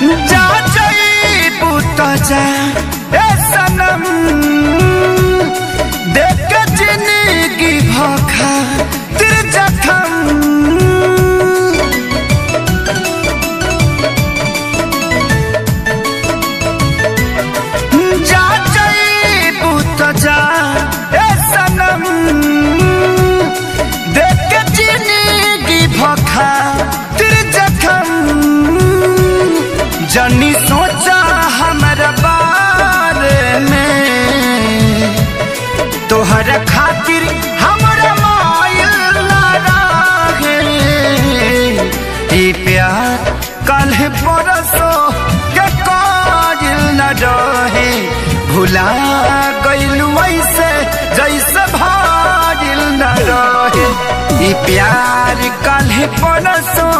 जा जईबू त जा ए सनम देख के जिंदगी भखा तिर जखम जा जईबू त जा ए सनम देख के जिंदगी भखा तिर जखम जनी सोचा हमारा बारे में तोहर खातिर हमरा मायल ना रहे ई प्यार कल परसो के काजिल न रहे भुला गइलू ऐसे जैसे भाजिल न रहे ई प्यार कल परसो